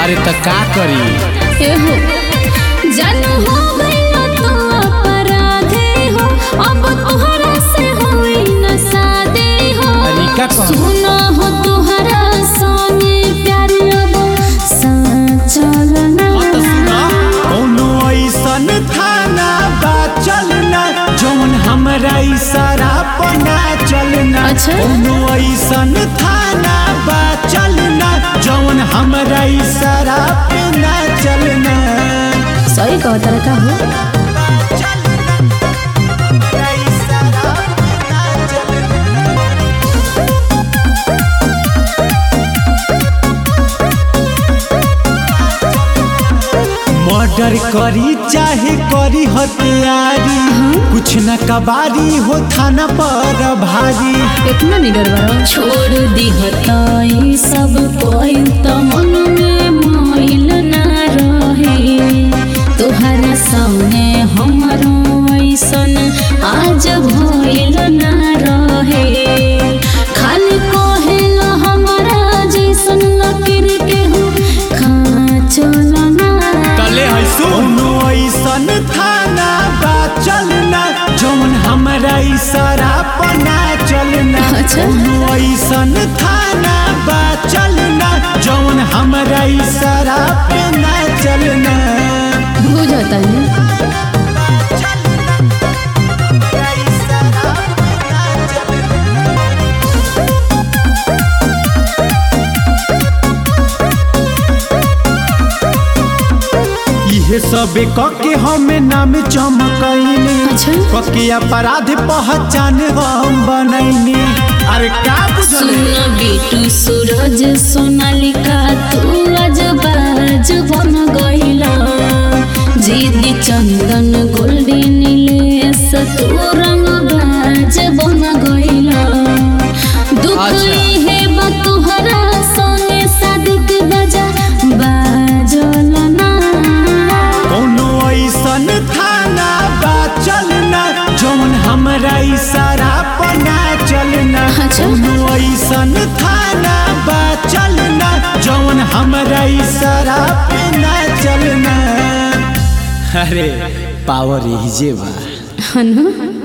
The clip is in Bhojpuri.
अरे त का करी एहो जानू हो गइलो तो अपराधे हो अब तोहरा से होई न सादे हो अरे का कहू? सुनो हो तोहरा संगे प्यार अब साचल ना कोनो ऐसन थाना बा चलना जौन हमरा इशारा पर ना चलना अच्छा। कोनो ऐसन थाना बा चलना जौन हमरा इशारा पे ना चलना सही कहता का हो चलना हमरा इशारा पे ना चलना मर्डर करी चाहे करी हथियारी कुछ न कबारी हो थाना पर भारी इतना निडर बड़ा छोड़ दी हताई सब कोई तो मन में मोइल ना रहे तोहरा सामने हमारो ऐसन आज भइल ना रहे खाली कहेला हमारा जैसन लकीर के हो खा चलना तले है कोनो ऐसन थाना बा चलना जौन हमरा इशारा पर ना चलना अच्छा। कोनो ऐसन थाना बा चलना जौन हमरा इशारा पे ना चलना बुझता है हमरा इशारा पे ना चलना। इहे सब कके हमें नाम चमकैनी अच्छा। कके अपराध पहचान हम बनैनी अरे का बुझल सुन बेटू सूरज सोनालिका तू आज बाज बन गइला जीदी चंदन गोल्डी नीलेश तू रंग बाज बन गइला दुख अच्छा। हे बा तुहरा सोने सादिक बजा बाजल ना कोनो ऐसन थाना बा चलना जौन हमरा इशारा पर ना चलना अच्छा। कोनो ऐसन थाना बा चलना जौन हमरा इशारा पे ना चलना अरे पावर यही जे बा हनु